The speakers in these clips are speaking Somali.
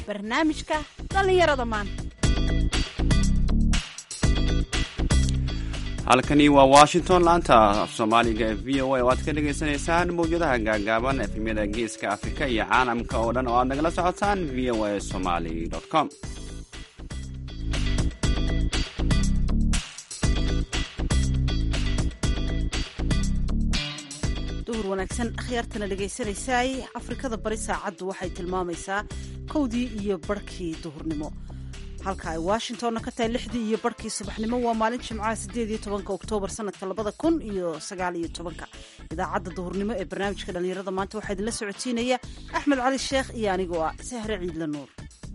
barnaamijka dhallinyarada maanta halkani waa washington laanta af soomaaliga ee v o a oo aad ka dhagaysanaysaan mawjadaha gaagaaban efemyada geeska afrika iyo caalamka oo dhan oo aad nagala socotaan v o a somaly com duhur wanaagsan akhyaartana dhegaysanaysaay afrikada bari saacaddu waxay tilmaamaysaa kowdii iyo barhkii duhurnimo halka ay washingtonna ka tahay lixdii iyo barhkii subaxnimo waa maalin jimcaha sideed iyo tobanka oktoobar sanadka labada kun iyo sagaal iyo tobanka idaacadda duhurnimo ee barnaamijka dhallinyarada maanta waxaa idinla socodsiinaya axmed cali sheekh iyo anigoo ah sahre ciidla nuur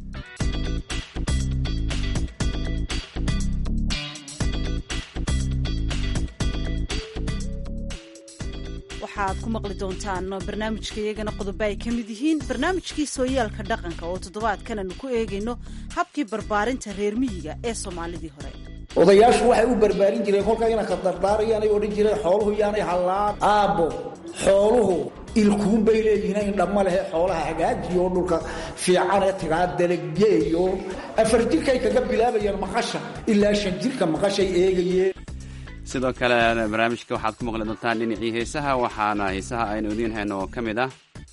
waxaad ku maqli doontaan barnaamijka iyagana qodobo ay ka mid yihiin barnaamijkii sooyaalka dhaqanka oo toddobaadkan aanu ku eegayno habkii barbaarinta reer miyiga ee soomaalidii hore odayaashu waxay u barbaarin jireen kolkaa inanka dardaarayaanay odhan jireen xooluhu yaanay hallaan aabbo xooluhu ilkuun bay leeyihiin indhamma lehe xoolaha hagaajiyo oo dhulka fiicanee tagaa dalaggeeyo afar jirkay kaga bilaabayeen maqasha ilaa shan jirka maqashay eegayeen sidoo kale barnaamijka waxaad ku maqli doontaan dhinacii heesaha waxaana heesaha aynu idiin hayno oo ka mid ah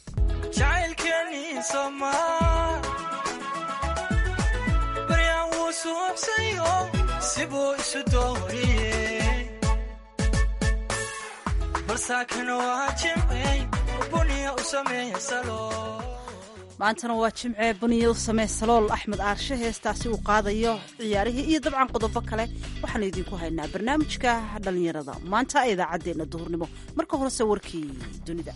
maantana waa jimcee buniya u samee salool axmed aarshe heestaasi uu qaadayo ciyaarihii iyo dabcan qodobo kale waxaanu idinku haynaa barnaamijka dhallinyarada maanta ee idaacaddeenna duhurnimo marka horese warkii dunida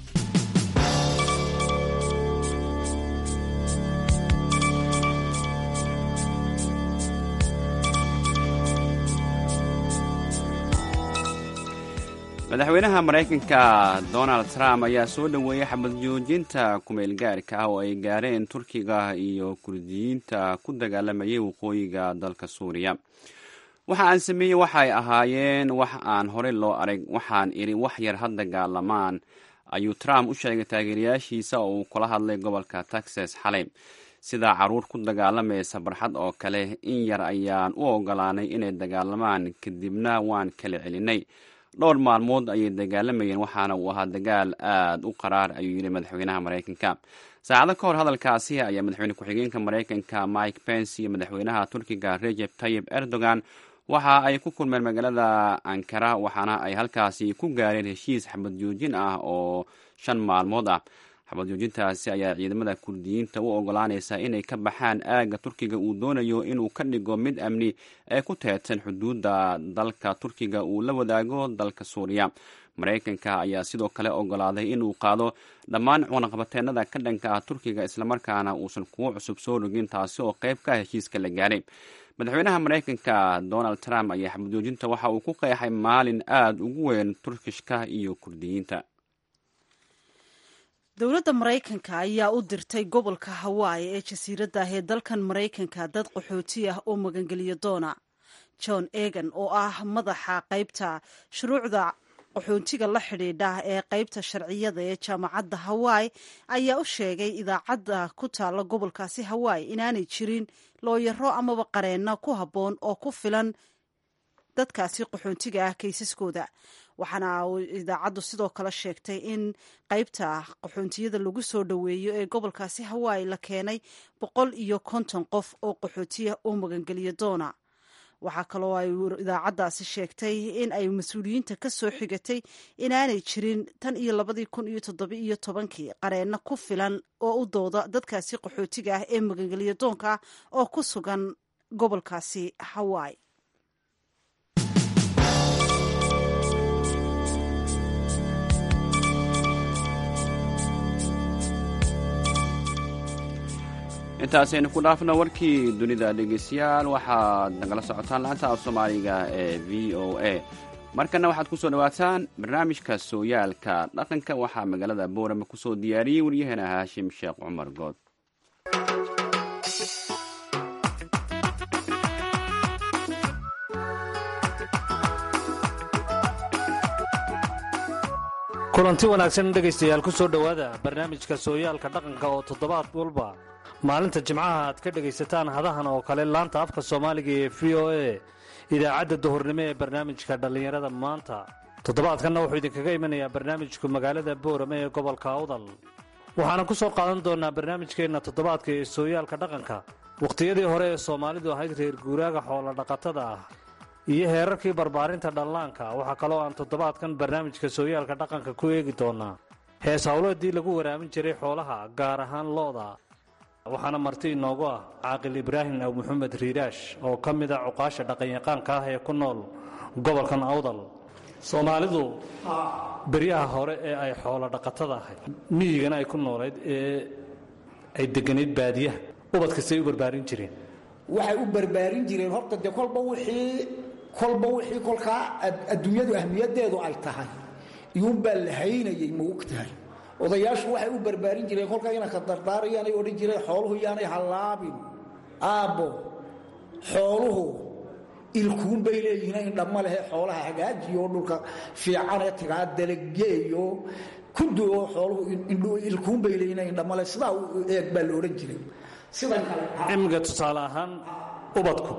madaxweynaha maraykanka donald trump ayaa soo dhoweeyey xabad joojinta kumeelgaarka ah oo ay gaareen turkiga iyo kurdiyiinta ku dagaalamayay waqooyiga dalka suuriya waxa aan sameeyey waxay ahaayeen wax aan horey loo arag waxaan idhi wax yar ha dagaalamaan ayuu trump u sheegay taageerayaashiisa oo uu kula hadlay gobolka texas xalay sidaa caruur ku dagaalamaysa barxad oo kale in yar ayaan u ogolaanay inay dagaalamaan kadibna waan kala celinay dhowr maalmood ayay dagaalamayeen waxaana uu ahaa dagaal aad u qaraar ayuu yidhi madaxweynaha maraykanka saacado ka hor hadalkaasi ayaa madaxweyne ku-xigeenka maraykanka mike pence iyo madaxweynaha turkiga rejeb tayib erdogan waxa ay ku kulmeen magaalada ankara waxaana ay halkaasi ku gaareen heshiis xabad joojin ah oo shan maalmood ah xabad joojintaasi ayaa ciidamada kurdiyiinta u ogolaanaysa inay ka baxaan aagga turkiga uu doonayo inuu ka dhigo mid amni ee ku teedsan xuduudda dalka turkiga uu la wadaago dalka suuriya maraykanka ayaa sidoo kale ogolaaday inuu qaado dhammaan cunaqabateenada ka dhanka ah turkiga islamarkaana uusan kuwo cusub soo rogin taasi oo qayb ka heshiiska la gaaray madaxweynaha maraykanka donald trump ayaa xabad joojinta waxa uu ku qeexay maalin aada ugu weyn turkishka iyo kurdiyiinta dowladda maraykanka ayaa u dirtay gobolka hawaayi ee jasiiradda ah ee dalkan maraykanka dad qaxooti ah oo magangeliyo doona john egan oo ah madaxa qaybta shuruucda qaxoontiga la xidhiidha ee qaybta sharciyada ee jaamacadda hawaayi ayaa u sheegay idaacadda ku taalla gobolkaasi hawaayi inaanay jirin looyaro amaba qareenno ku habboon oo ku filan dadkaasi qaxoontiga ah kaysaskooda waxaana idaacaddu sidoo kale sheegtay in qaybta qaxoontiyada lagu soo dhoweeyo ee gobolkaasi hawaayi la keenay boqol iyo konton qof oo qaxootiya oo magangeliyo doona waxaa kaloo ay idaacaddaasi sheegtay in ay mas-uuliyiinta ka soo xigatay inaanay jirin tan iyo labadii kun iyo toddoba iyo tobankii qareenno ku filan oo u dooda dadkaasi qaxootiga ah ee magangeliyo doonka ah oo ku sugan gobolkaasi hawaayi intaasaynu ku dhaafno warkii dunida dhegeystayaal waxaad nagala socotaan laanta af soomaaliga ee v o a markana waxaad ku soo dhowaataan barnaamijka sooyaalka dhaqanka waxaa magaalada boorama ku soo diyaariyey waryaheena haashim sheekh cumar good kulanti wanaagsan dhegaystayaal ku soo dhowaada barnaamijka sooyaalka dhaqanka oo toddobaad walba maalinta jimcaha aad ka dhegaysataan hadahan oo kale laanta afka soomaaliga ee v o a idaacadda duhurnimo ee barnaamijka dhallinyarada maanta toddobaadkanna wuxuu idinkaga imanayaa barnaamijku magaalada boorame ee gobolka awdal waxaana ku soo qaadan doonaa barnaamijkeenna toddobaadka ee sooyaalka dhaqanka wakhtiyadii hore ee soomaalidu ahayd reer guuraaga xoolo dhaqatada ah iyo heerarkii barbaarinta dhallaanka waxaa kaloo aan toddobaadkan barnaamijka sooyaalka dhaqanka ku eegi doonaa hees howleedii lagu waraamin jiray xoolaha gaar ahaan looda waxaana marti inoogu ah caaqil ibraahim aw maxamed riiraash oo ka mid a cuqaasha dhaqanyaqaanka ah ee ku nool gobolkan awdal soomaalidu beryaha hore ee ay xoolo dhaqatada ahayd miyigana ay ku noolayd ee ay deganayd baadiyaha ubadkastay u barbaarin jireen waxay u barbaarin jireen horta dee kolba wixii kolba wixii kolkaa adduunyadu ahmiyadeedu ay tahay iyuunbaa la haynayay ma og tahay odayaashu waxay u barbaarin jireen kolkaa inanka dardaarayaanay odhan jireen xooluhu yaanay hallaabin aabbo xooluhu ilkuun bay leeyihiin indhamma lehe xoolaha hagaajiyo dhulka fiicanee tagaa dalageeyo kuduoo xooluhu ilkuun bay leeyihiin indhamma leh sidaa u eeg baa la odhan jiray sidan kale cimiga tusaale ahaan ubadku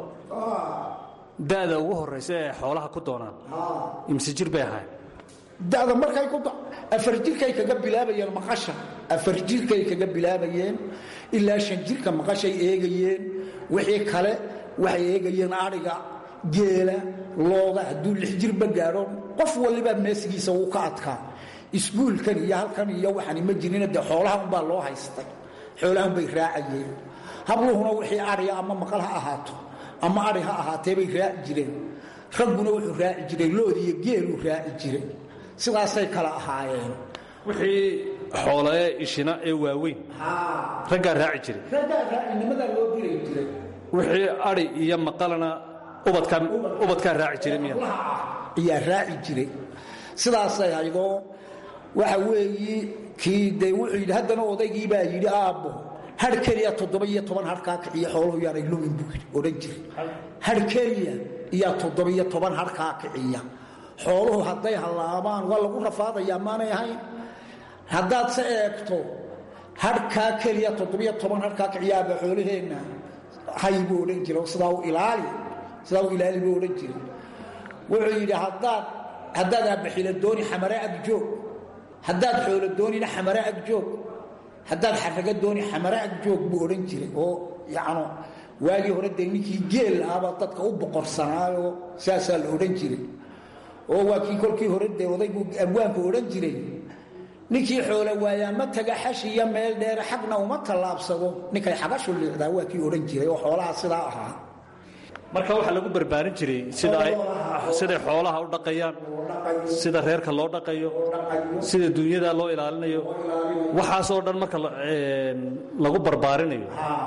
da'da ugu horraysa ee xoolaha ku doonaan imse jir bay ahayd dada markay ku afar jirkay kaga bilaabayeen maqasha afar jirkay kaga bilaabayeen ilaa shan jirka maqashay eegayeen wixii kale waxay eegayeen adhiga geela looda hadduu lix jirba gaadho qof waliba meesigiisa wuu ka adkaa iskuulkan iyo halkan iyo waxani ma jirina dee xoolaha unbaa loo haystay xoolahan bay raacayeen habluhuna wixii adhiga ama maqal ha ahaato ama adhi ha ahaatee bay raaci jireen ragguna wuxuu raaci jiray loodiiyo geeluu raaci jiray sidaasay kala ahaayeen wixii xoolaee ishina ee waaweyn raggaa raaci jiray raggaa raacinimadaa loo diri jiray wixii adhi iyo maqalana ubadkaa ubadkaa raaci jiray miya ayaa raaci jiray sidaasay haydoo waxa weeyi kii dee wuxuu yidhi haddana odaygii baa yidhi aabbo har keliya toddoba iyo toban harkaa kiciya xooluhu yaanay lumin buu yidhi odhan jiray har keliya iyaa toddoba iyo toban harkaa kiciya xooluhu hadday hallaabaan waa lagu rafaadayaa maanay ahayn haddaad se eegto harhkaa keliya toddobiyo toban harkaa kiciyaaba xoolaheenna hay buu odhan jira sidaa u ilaali sidaa u ilaali buu odhan jira wuxuu yidhi haddaad haddaad aabbaxila dooni xamare ag joog haddaad xoolo doonina xamare ag joog haddaad xaraga dooni xamare ag joog buu odhan jiray oo yacno waagii hore dee ninkii geel ahbaa dadka u boqorsanaayoo saasaa la odhan jiray oo waa kii kolkii hore dee odaygu abwaanku odhan jiray ninkii xoolo waayaa ma taga xash iyo meel dheere xagna uma tallaabsado ninkay xagashu liicdaa waa kii odhan jiray oo xoolaha sidaa ahaa marka waxaa lagu barbaarin jiray siday xoolaha u dhaqayaan sida reerka loo dhaqayo sida duunyada loo ilaalinayo waxaasoo dhan marka lagu barbaarinayo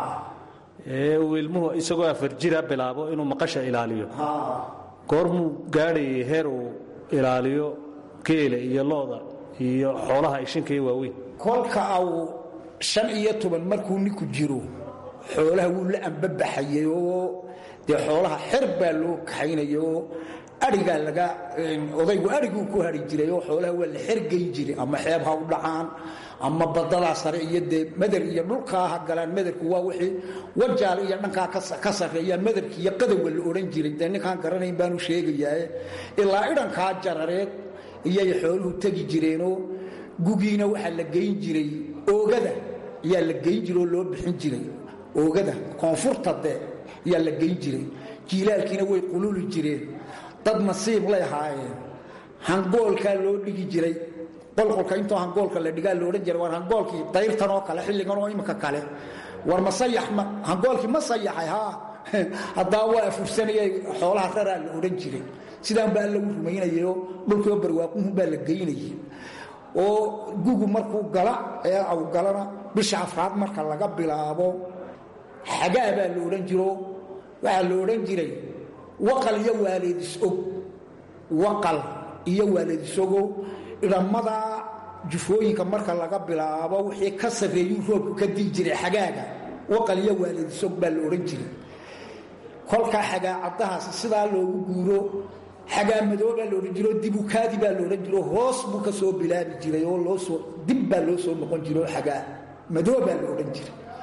ee uu ilmuhu isagoo afar jira bilaabo inuu maqasha ilaaliyo goormuu gaadhayay heer uu ilaaliyo geela iyo looda iyo xoolaha ishinka iyo waaweyn kolka au shan iyo toban markuu ninku jiro xoolaha wuu la ambabaxayay oo dee xoolaha xer baa loo kaxaynaya oo aigaa laga odaygu ariguu ku hari jiray oo xoolaha waa la xergey jiray ama xeeb ha u dhacaan ama badadaa sare iyo dee mader iyo dhulkaa ha galaan maderku waa wixii wajaal iyo dhankaa ka sarreeyaa maderki iyo qadowga la odhan jiray dee ninkaan garanayn baanu sheegayaa ilaa idhankaa jarareed iyay xooluhu tegi jireenoo gugiina waxaa la geyn jiray oogada ayaa la geyn jiray oo loo bixin jiray oogada koonfurta dee ayaa la geyn jiray jiilaalkiina way qululi jireen dad nasiib lay ahaayeen hangoolkaa loo dhigi jiray qolqolka intoo hangoolka la dhigaa la odhan jiray war hangoolkii dayrtan oo kale xilligan oo imika kale war ma sayax ma hangoolkii ma sayaxay haa haddaa waa afursanayay xoolaha raraa la odhan jiray sidaan baa lagu rumaynayayoo dhulkoo barwaaquhun baa la geynayay oo gugu markuu gala ee aw galana bisha afraad marka laga bilaabo xagaa baa la odhan jiro waxaa la odhan jiray waqal iyo waaleedis-og waqal iyo waaleedisogo idhammada jufooyinka marka laga bilaabo wixii ka sarreeyuu roobku ka dii jiray xagaaga waqal iyo waaleedisog baa la odhan jiray kolkaa xagaa caddahaasi sidaa loogu guuro xagaa madoobaa la odhan jiro dibukaadi baa la odhan jiro hoos buu ka soo bilaabi jiray oo loosoo dib baa loo soo noqon jiro xagaa madoobaa la odhan jiray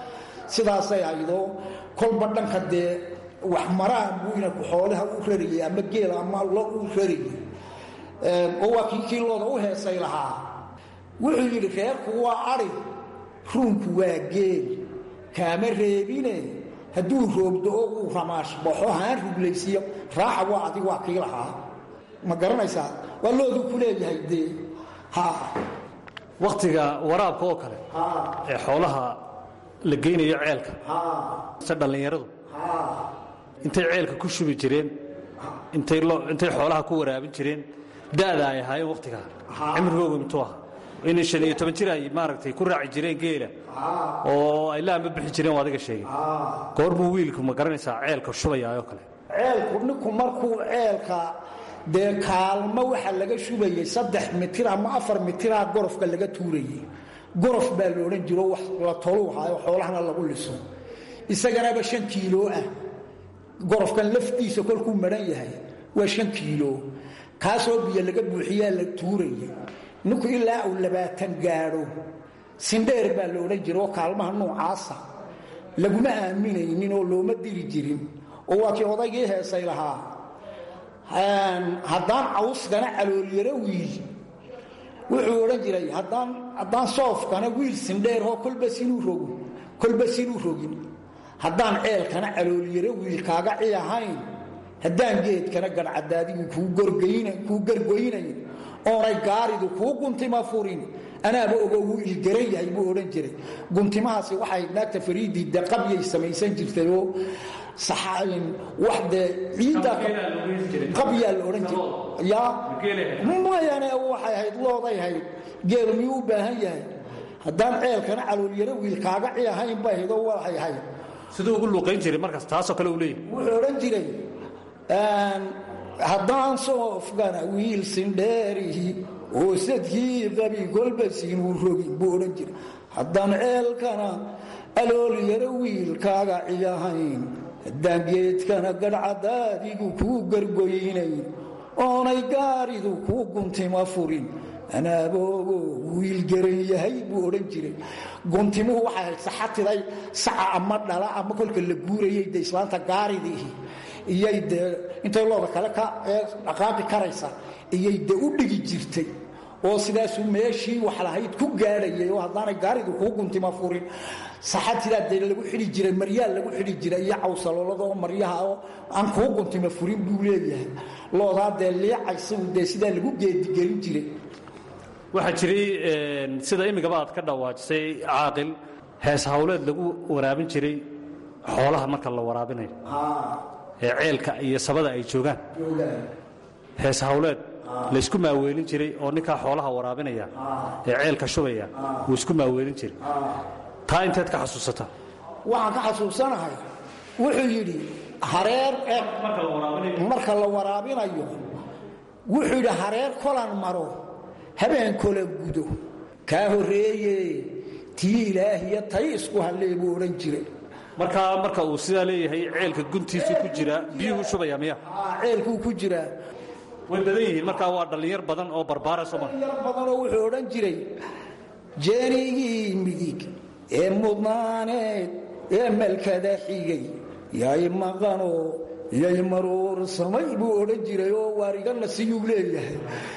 sidaasay aydoo kolba dhanka dee wax maraan buu inanku xoolaha u rarayay ama geel ama lo u rarayay oo waa kii kiilooda u heesay lahaa wuxuu yidhi reerku waa adhi ruunku waa geel kaama reebine hadduu roobdo oo uu ramaash baxo haan ruglaysiyo raaxa waa adig waa kii lahaa ma garanaysaa waa looduu ku leeyahay dee ha wakhtiga waraabka oo kale ee xoolaha la geynayo ceelka se dhallinyaradu intay ceelka ku shubi jireen intay intay xoolaha ku waraabin jireen da'da ay ahaayeen wakhtigaa cimrigoogu intuu aha inay shan iyo toban jir ay maaragtay ku raaci jireen geela oo ay laamba bixi jireen oo adiga sheegay goorbuu wiilku ma garanaysaa ceelka shubayaayoo kale ceelku ninku markuu ceelka dee kaalmo waxa laga shubayay saddex mitir ama afar mitiraa gorofka laga tuurayay gorof baa la odhan jiro wax la toluu haayo xoolahana lagu liso isaganaba shan kiilo ah gorofkan laftiisa kolkuu maran yahay waa shan kiilo kaasoo biyo laga buuxiyaa la tuuraya ninku ilaa uu labaatan gaadho sindheer baa la odhan jira oo kaalmaha noocaasa laguma aaminaynin oo looma diri jirin oo waa kii odaygii heesay lahaa haddaan cawskana caloolyaro wiil wuxuu odhan jiray haddaan soofkana wiil sindheeroo kolba sinuu rogo kolba sinuu rogin haddaan ceelkana caloolyaro wiil kaaga ci ahayn haddaan geedkana garhcadaadigu kuu gargoynayn oonay gaaridu kuu guntima furin anaaba ogo wuu ilgaran yahay buu odhan jiray guntimahaasi waxay naagta fariidii de qabyay samaysan jirtayoo wax dee ciidda qabyaa la odhan jiray ya mayane waxay ahayd looday hayd geelu miyuu u baahan yahay haddaan ceelkana caloolyaro wiil kaaga ci ahayn bay ahayd oo waxay ahayd siduu ugu luuqayn jiray markaas taasoo kale uu leeyahy wuxuu odhan jiray haddaan soofgana wiil sindheerihi oo sadkii qabi kolba siinuu rogin buu odhan jiray haddaan ceelkana aloolyaro wiilkaaga ciyahayn haddaan geedkana gadhcadaadigu kuu gargoynayn oonay gaaridu kuu guntima furin anaaboogo wiil garan yahay buu odhan jiray guntimuhu waxay ahayd saxatiday saca ama dhala ama kolka la guurayay de islaanta gaaridii iyay dee intay looda kale ka dhaqaaqi karaysa iyay de u dhigi jirtay oo sidaasuu meeshii wax lahayd ku gaadhayay oo haddaanay gaaridu kuu guntima furin saxatidaa dee lagu xidhi jiray maryaal lagu xidhi jiray iyo cawsaloolada oo maryaha oo aan kuu guntima furin buu leeyahay loodaa dee liicaysagu dee sidaa lagu geedigelin jiray waxaa jiray sida imigaba aad ka dhawaajisay caaqil hees hawleed lagu waraabin jiray xoolaha marka la waraabinayo ee ceelka iyo sabada ay joogaan hees hawleed laysku maaweelin jiray oo ninkaa xoolaha waraabinaya ee ceelka shubaya wuu isku maaweelin jiray taa inteed ka xasuusata waxaan ka xasuusanahay wuxuu yidhi hareer marka la waraabinayo wuxuu yidhi hareer kolan maro habeen kola gudo kaa horreeye tii ilaahiya tay isku hallee buu odhan jiray markaa marka uu sidaa leeyahay ceelka guntiisu ku jira biyuhu shubaya miya ceelkuu ku jiraa way badan yihiin markaa waa dhallinyar badan oo barbaara soo mara yar badanoo wuxuu odhan jiray jeenigii midig ee mudnaaneed ee malkada xigay yay maqanoo yay maruursamay buu odhan jiray oo waarigana siyuu leeyahay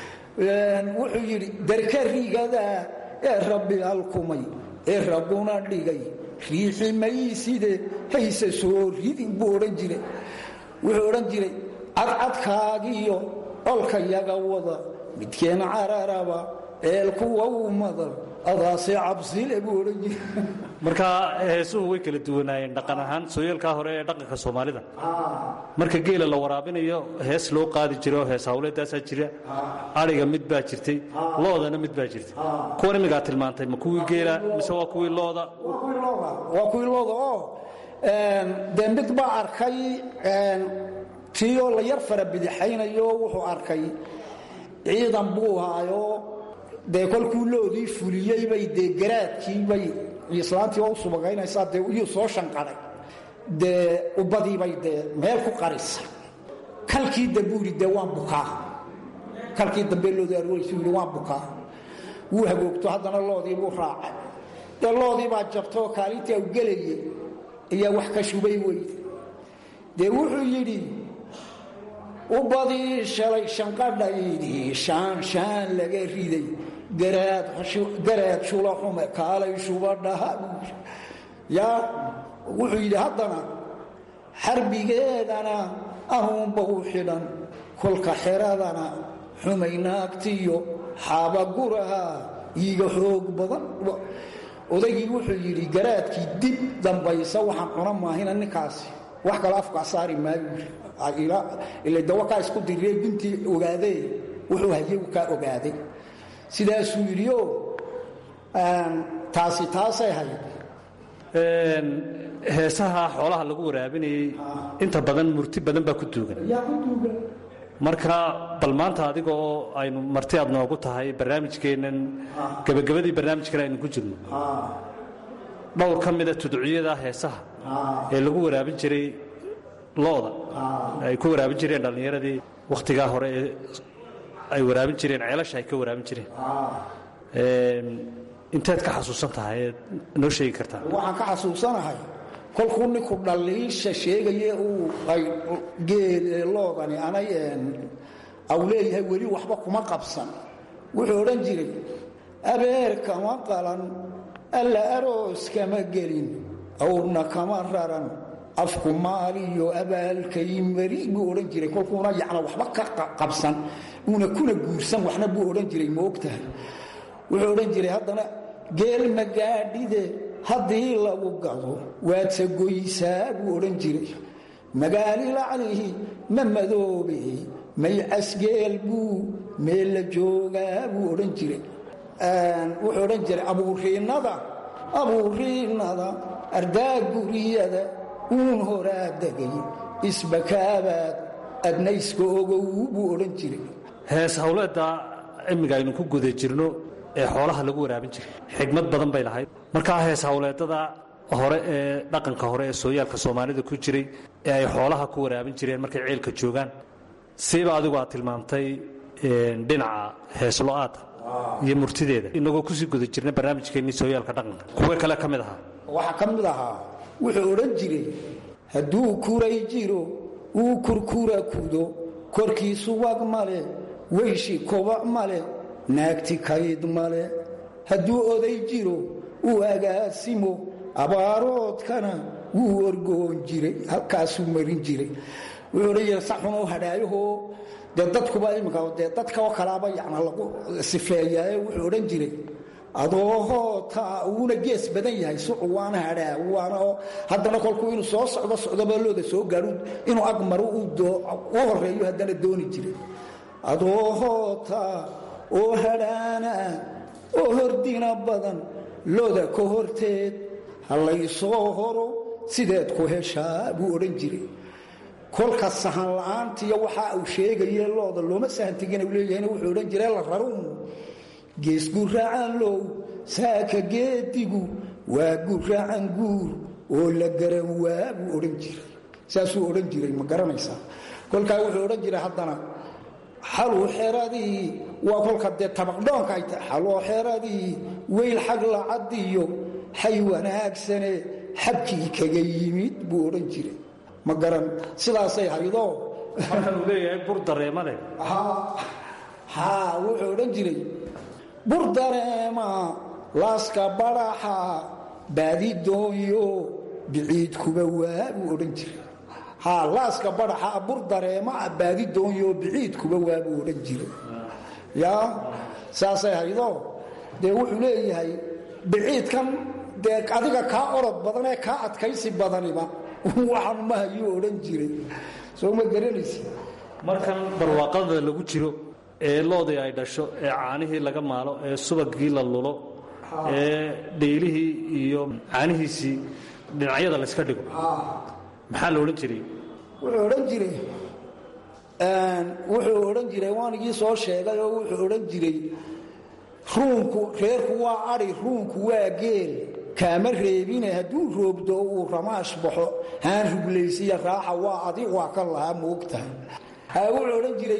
wuxuu yidhi darka rigada ee rabbi alkumay ee rabbuna dhigay riixi mayside hayse soo ridin buu odhan jiray wuxuu odhan jiray cadcadkaagiyo olkayaga wada midkeen cararaba eelkuwa u madal adaase cabsile buu odhan jiray markaa heesuhu way kala duwanaayeen dhaqan ahaan sooyaalkaa hore ee dhaqanka soomaalida marka geela la waraabinayo hees loo qaadi jira oo hees hawleedaasaa jira adhiga mid baa jirtay loodana mid baa jirtay kuwan imigaa tilmaantay ma kuwii geela mise waa kuwii looda waa kuwii looda oo dee mid baa arkay tiioo la yar fara bidixaynayo wuxuu arkay ciidan buu haayo dee kolkuu loodii fuliyeybay dee garaadkiibay islaantii oo u subagaynaysaa dee iyuu soo shanqaday dee ubbadiibay dee meel ku qarisa kalkii dambu yidhi dee waan bukaa kalkii dambe loodii arweysu yidhi waan bukaa wuu hagoogto haddana loodii buu raacay dee loodii baa jabtoo kaalintii u gelayey ayaa wax ka shubay weyde dee wuxuu yidhi u badii shalay shanqadhaydii shaan shaan laga riday garaad shula xume kaalay shubadhaha yaa wuxuu yidhi haddana xarbigeedana anuunba u xidhan kolka xeradana xumay naagtiyo xaabaguraha iiga xoog badan odaygii wuxuu yidhi garaadkii dib dambaysa waxaan cuna maahina ninkaasi wax kale afkaa saari maayo ila dawakaa isku diree guntii ogaadee wuxuu hayagu kaa ogaaday sidaasuu yidhi o taasi taasay hayd heesaha xoolaha lagu waraabinayey inta badan murti badan baa ku duugan marka bal maanta adiga oo aynu marti aad noogu tahay barnaamijkeennan gebagabadii barnaamijkan aynu ku jirno dhowr ka mida tudciyada heesaha ee lagu waraabin jiray looda ay ku waraabin jireen dhallinyaradii wakhtigaa hore ee ay waraabin jireen ceelasha ay ka waraabin jireen inteed ka xasuusan tahay eed noo sheegi kartaa waxaan ka xasuusanahay kolkuu ninku dhaliisha sheegaye uu ay geel loodani anay aw leeyahay weli waxba kuma qabsan wuxuu odhan jiray abeer kama qalan alla aroos kama gelin awrna kama raran afku maaliyo abaalkay mari buu odhan jiray kolkuuna yacna waxba ka qabsan uuna kuna guursan waxna buu odhan jiray ma ogtahay wuxuu odhan jiray haddana geel magaadhide haddii lagu gado waadse goysaa buu odhan jiray magaali laclihi ma madoobe may casgeel buu meel la joogaa buu odhan jiray wuxuu odhan jiray abuuriinnada abuuriinnada ardaa guriyada uun horaa degay isbakaabaad adnayska ogow buu odhan jiray hees hawleedda imiga aynu ku guda jirno ee xoolaha lagu waraabin jiray xigmad badan bay lahayd markaa hees hawleedada hore ee dhaqanka hore ee sooyaalka soomaalida ku jiray ee ay xoolaha ku waraabin jireen markay ceelka joogaan siiba adigu aad tilmaamtay dhinaca heeslo-aada iyo murtideeda inagoo kusii guda jirna barnaamijkeennii sooyaalka dhaqanka kuwe kale ka mid ahaa waxaa ka mid ahaa wuxuu odhan jiray hadduu kuray jiro uu kurkura kudo korkiisu wag male weyshi kobac male naagti kayd male hadduu oday jiro uu agaasimo abaaroodkana wuu orgoon jiray halkaasuu marin jiray wuxuu odhan jiray saxunuu hadhaayahoo dee dadkuba iminka dee dadkaoo kalaaba yana lagu sifeeyaaye wuxuu odhan jiray adoohoota uuna gees badan yahay sucu waana hadhaa waana haddana kolkuu inuu soo socdo socdoba looda soo gaadhu inuu agmaro u horeeyo haddana dooni jiray adoohoota oo hadhaana oo hordina badan looda ka horteed ha laysoo horo sideed ku heshaa buu odhan jiray kolka sahan la-aantiiyo waxa uu sheegaye looda looma sahantegina leeyahayna wuxuu odhan jiray la raruun gees guraacan low saaka geedigu waa guraacan guur oo la garan waa buu odhan jiray saasuu odhan jiray ma garanaysaa kolkaa wuxuu odhan jiray haddana xaluu xeradii waa kolka dee tabaqdhoonka ay tahay xaloo xeradii weyl xag lacadiyo xay wanaagsane xabkii kaga yimid buu odhan jiray ma garan sidaasay haydoo markan uu leeyahay bur dareemale haa wuxuu odhan jiray bur dareema laaska baraxa baadi doonyo biciidkuba waa buu odhan jiray haa laaska baraxa bur dareema baadi doonyo biciidkuba waa buu odhan jiray yaa saasay haydoo dee wuxuu leeyahay biciidkan dee adiga kaa orod badan ee kaa adkaysi badaniba waxaan mahayuu odhan jiray soo ma garanaysi markan barwaaqada lagu jiro ee loodii ay dhasho ee caanihii laga maalo ee subagii la lulo ee dheylihii iyo caanihiisii dhinacyada layska dhigo maxaa la odhan jiray wuxuu odhan jiray wuxuu odhan jiray waanigii soo sheegay oo wuxuu odhan jiray ruunku reerku waa adi ruunku waa geel kaama reebine hadduu roobdo uu ramaash baxo haan ruglaysiya raaxa waa adi waa ka lahaa moogtahay wuxuu odhan jiray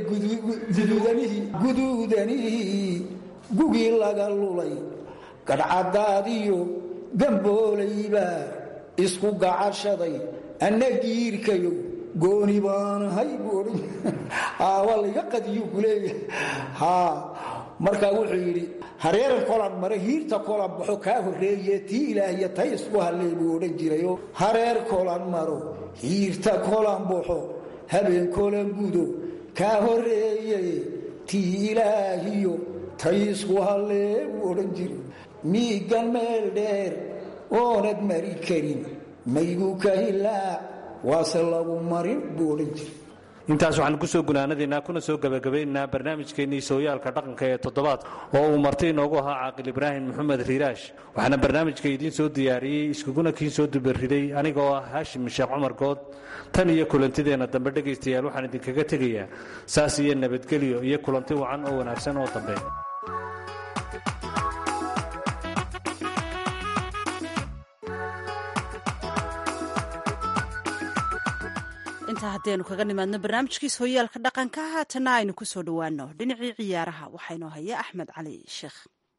guduudanihii gugii laga lulay gadhcadaadiyo gamboolaybaa isku gacashaday anna giirkayo gooni baanahay buu odhan waa layga qadiyu ku leeyahay haa markaa wuxuu yidhi hareeran kolan mare hiirta kolan baxo kaa horreeye tii ilaahiyo tay isku hallee buu odhan jirayo hareer kolan maro hiirta kolan baxo habeen kolan gudo kaa horreeye tii ilaahiyo tay isku hallee buu odhan jiray miigan meel dheer oonad mari karin maygu ka hilaac waase lagu marin buu odhan jiray intaas waxaan ku soo gunaanadaynaa kuna soo gebagabaynaynaa barnaamijkeennii sooyaalka dhaqanka ee toddobaad oo uu marti inoogu ahaa caaqil ibraahim maxamed riiraash waxaana barnaamijka idiin soo diyaariyey iskuguna kiin soo dubariday anigoo ah haashim sheekh cumar good tan iyo kulantideenna dambe dhegaystayaal waxaan idinkaga tegayaa saas iyo nabadgelyo iyo kulanti wacan oo wanaagsan oo dambe intaa haddaynu kaga nimaadno barnaamijkiis hoyaalka dhaqanka haatana aynu ku soo dhowaano dhinacii ciyaaraha waxaynoo haya axmed cali sheekh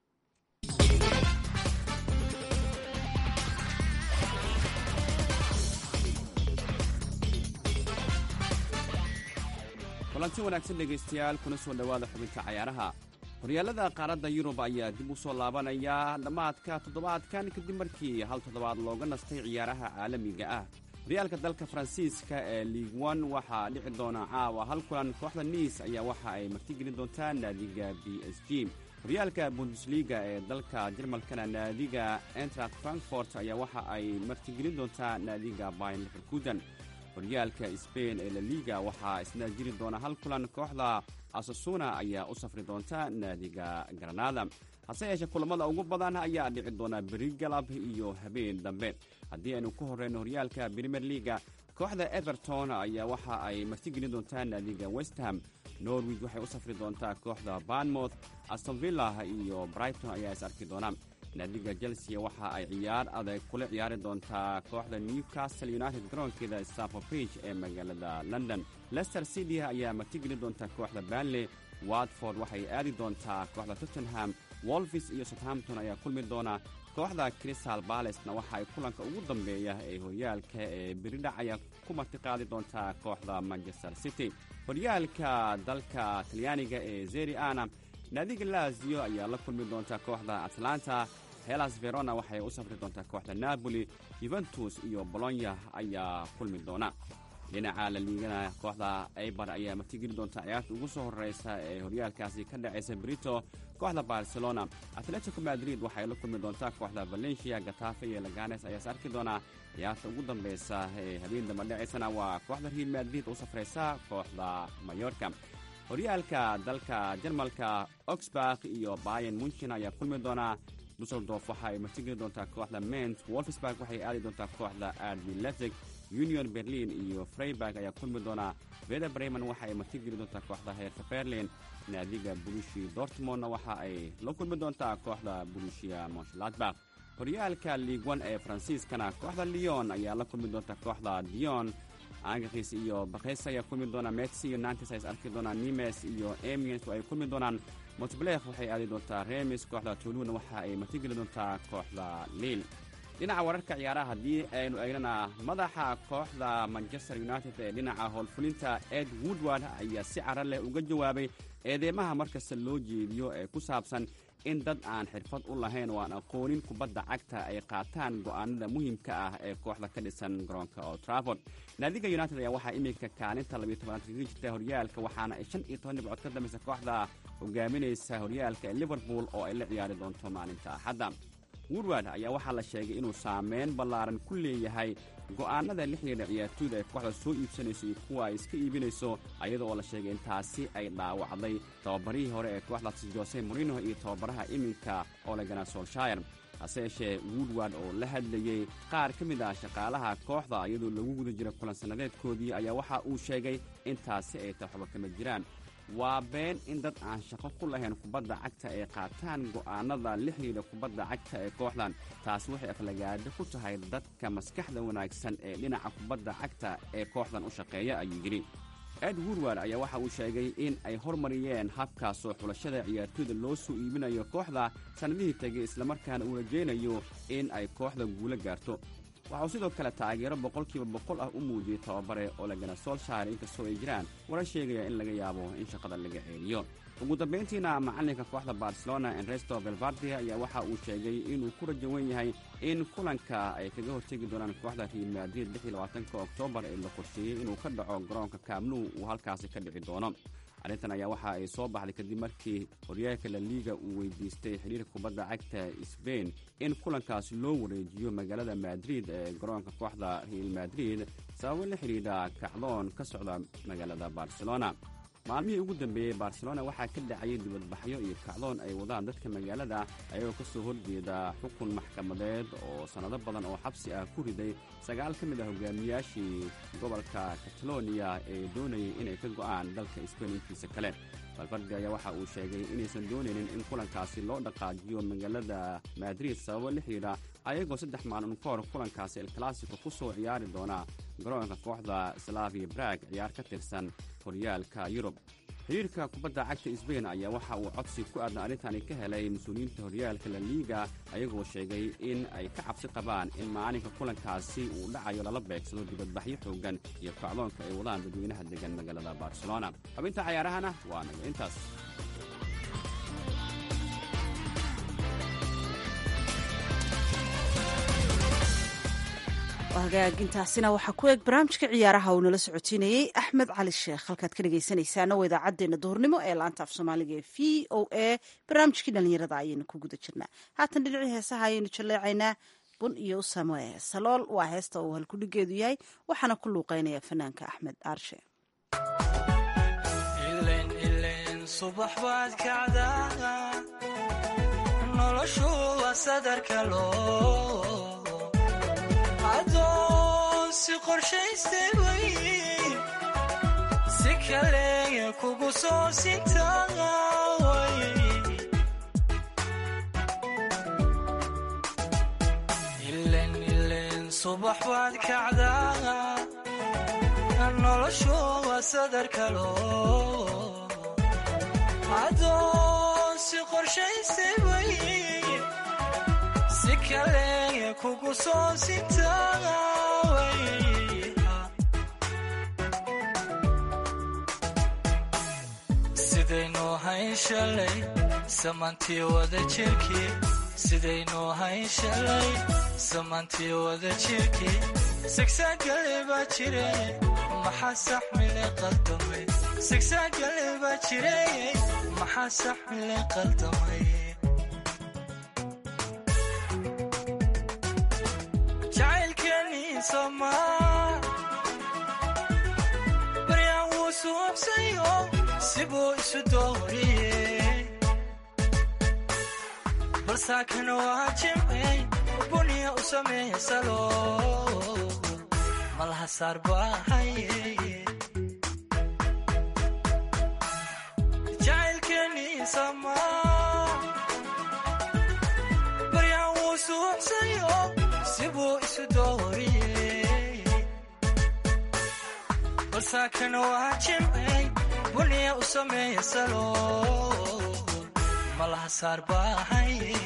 kulanti wanaagsan dhegaystayaal kuna soo dhowaada xubinta cayaaraha horyaalada qaaradda yurub ayaa dib u soo laabanaya dhammaadka toddobaadkan kadib markii hal toddobaad looga nastay ciyaaraha caalamiga ah horyaalka dalka faransiiska ee liig on waxaa dhici doona caawa hal kulan kooxda niis ayaa waxa ay martigelin doontaa naadiga b s g horyaalka bundesliga ee dalka jarmalkana naadiga entracht frankfort ayaa waxa ay martigelin doontaa naadiga bayn liverkudan horyaalka sbain ee laliga waxaa isna jiri doona hal kulan kooxda asasuna ayaa u safri doonta naadiga granada hase yeeshee kulamada ugu badan ayaa dhici doona beri galab iyo habeen dambe haddii aynu ku horreyno horyaalka brimier liga kooxda everton ayaa waxa ay martigelin doontaa naadiga westham norwich waxay u safri doontaa kooxda barnmouth astonvilla iyo brighton ayaa is arki doona naadiga chelsea waxa ay ciyaar adag kula ciyaari doontaa kooxda newcastle united garoonkeeda stafford bridge ee magaalada london lester city ayaa martigelin doonta kooxda banley watford waxay aadi doontaa kooxda tottenham wolfis iyo southampton ayaa kulmi doona kooxda crystal balesna waxa ay kulanka ugu dambeeya ee horyaalka ee beridhacaya ku martiqaadi doontaa kooxda manchester city horyaalka dalka talyaaniga ee zeri ana naadiga lazio ayaa la kulmi doonta kooxda atlanta helas verona waxay u safri doontaa kooxda napoli yuventus iyo bolonya ayaa kulmi doona dhinaca laliigana kooxda eibar ayaa martigeli doonta ciyaarta ugu soo horeysa ee horyaalkaasi ka dhacaysa brito kooxda barcelona atletico madrid waxay la kulmi doontaa kooxda valencia gatafe iyo laganes ayaas arki doonaa ciyaarta ugu dambeysa ee habeen damba dhacaysana waa kooxda real madrid u safreysa kooxda mayorka horyaalka dalka jarmalka oxburg iyo bayan munchen ayaa kulmi doonaa dusseldorf waxa ay martigeli doontaa kooxda ment wolfsburg waxay aadi doontaa kooxda arbi letig union berlin iyo freiburg ayaa kulmi doonaa veda bremen waxa ay martigeli doontaa kooxda heerka berlin naadiga burushi dortmondna waxa ay la kulmi doontaa kooxda burushia monshladbach horyaalka liigwan ee faransiiskana kooxda leon ayaa la kulmi doonta kooxda dion angakis iyo bakes ayaa kulmi doonaa metsi iyo nantes ay is arki doonaan nimes iyo emiens ay kulmi doonaan montblek waxay aadi doontaa remis kooxda toluna waxa ay martigeli doontaa kooxda liil dhinaca wararka ciyaaraha haddii aynu eegnana madaxa kooxda manchester united ee dhinaca howlfulinta ed woodward ayaa si cara leh uga jawaabay eedeymaha markasta loo jeediyo ee ku saabsan in dad aan xirfad u lahayn oo aan aqoonin kubadda cagta ay qaataan go'aanada muhiimka ah ee kooxda ka dhisan garoonka old traford naadiga united ayaa waxaa iminka kaalinta labiyo tobanaad kaga jirta horyaalka waxaana ay shan iyo toban dhibcood ka dambaysa kooxda hogaaminaysa horyaalka ee liverpool oo ay la ciyaari doonto maalinta axadda woodward ayaa waxaa la sheegay inuu saameyn ballaaran ku leeyahay go'aanada la xidhiidha ciyaartooyda ay kooxda soo iibsanayso iyo kuwa ay iska iibinayso ayada oo la sheegay in taasi ay dhaawacday tababarihii hore ee kooxdaasi jose morino iyo tababaraha iminka olegana solshire hase yeeshee woodward oo la hadlayey qaar ka mid ah shaqaalaha kooxda iyadoo lagu guda jira kulan sannadeedkoodii ayaa waxa uu sheegay in taasi ay tahay waxba kama jiraan waa been in dad aan shaqo ku lahayn kubadda cagta ay qaataan go'aanada la xidhiidha kubadda cagta ee kooxdan taasi waxay aflagaado ku tahay dadka maskaxda wanaagsan ee dhinaca kubadda cagta ee kooxdan u shaqeeya ayuu yidhi ed woodward ayaa waxa uu sheegay in ay hormariyeen habkaasoo xulashada ciyaartooyda loo soo iibinayo kooxda sannadihii tegay islamarkaana uu rajaynayo in ay kooxda guulo gaarto waxauu sidoo kale taageero boqolkiiba boqol ah u muujiyey tababare olegana solshire inkastoo ay jiraan wara sheegaya in laga yaabo in shaqada laga ceeliyo ugu dambayntiina macalinka kooxda barcelona enresto velvardi ayaa waxa uu sheegay inuu ku rajawan yahay in kulanka ay kaga hortegi doonaan kooxda real madrid oktoobar ee la qorsheeyey inuu ka dhaco garoonka kaamnu uu halkaasi ka dhici doono arrintan ayaa waxa ay soo baxday kadib markii horyaalka la liiga uu weydiistay xidhiirka kubadda cagta sbain in kulankaasi loo wareejiyo magaalada madrid ee garoonka kooxda real madrid sababo la xidhiidha kacdoon ka socda magaalada barcelona maalmihii ugu dambeeyey barcelona waxaa ka dhacayay dibadbaxyo iyo kacdoon ay wadaan dadka magaalada ayagoo ka soo horjeeda xukun maxkamadeed oo sannado badan oo xabsi ah ku riday sagaal ka mid ah hogaamiyaashii gobolka kataloniya ee doonayay inay ka go'aan dalka sbain intiisa kale balfardi ayaa waxa uu sheegay inaysan doonaynin in kulankaasi loo dhaqaajiyo magaalada madrid sababo la xidhiidha ayagoo saddex maalin ka hor kulankaasi el classico ku soo ciyaari doona garoonka kooxda slavia brag ciyaar ka tirsan horyaalka yurub xidhiirka kubadda cagta sbain ayaa waxa uu codsi ku aadan arrintani ka helay mas-uuliyiinta horyaalka la liiga ayagoo sheegay in ay ka cabsi qabaan in maalinka kulankaasi uu dhacayo lala beegsado dibadbaxyo xoogan iyo kacdoonka ay wadaan dadweynaha degan magaalada barcelona xubinta cayaarahana waa naga intaas hagaagintaasina waxaa ku eeg barnaamijka ciyaaraha uu nala socotiinayey axmed cali sheekh halkaad ka dhegaysanaysaana waa idaacaddeenna duhurnimo ee laanta af soomaaliga ee v o a barnaamijkii dhallinyarada ayaynu ku guda jirnaa haatan dhinacii heesaha ayaynu jaleecaynaa bun iyo usame salool waa heesta uu halkudhigeedu yahay waxaana ku luuqeynaya fanaanka axmed aarshe subax baad kacdaa noloshu waa sadarka loo adoon si qorshaystay way si kale kugu soo sintaaway ilen ilen subax baad kacdaa noloshu waa sadarka loo adoon si qorshaystay way si kale kugu soo sintaaway sidaynu hayn shalay samantii wada jirkii sidaynu hayn shalay samantii wada jirkii sigsaagale baa jire maxaa saxmile qaldamay sigsaagale baa jire maxaa saxmile qaldamay baryaan wuu suuxsayo sibuu isu dooriyey balsaakana waa jimcey buniya u sameeya salo malaha saar baahaye jacaylkeenii samaa baryaan wuu suuxsayo sibuu isu dooriyey balsaakana waa jimcey buniya u sameeya salo malaha saar baahaye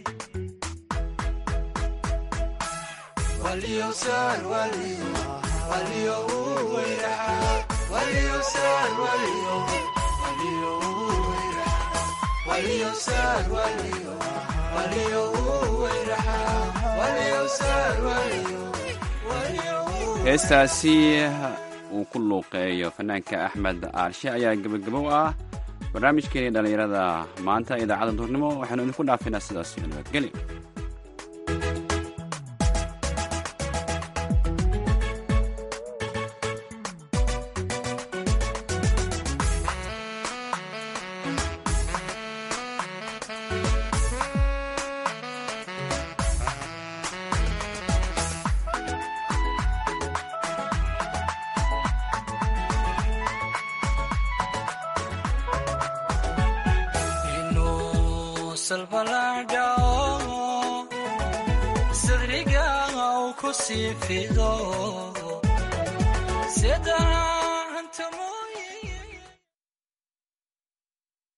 heestaasi uu ku luuqeeyo fanaanka axmed aarshe ayaa gebagabow ah barnaamijkeeni dhallinyarada maanta idaacadda duurnimo waxaynu idinku dhaafinaa sidaas iyo nabadgeli sadriga ku sii fido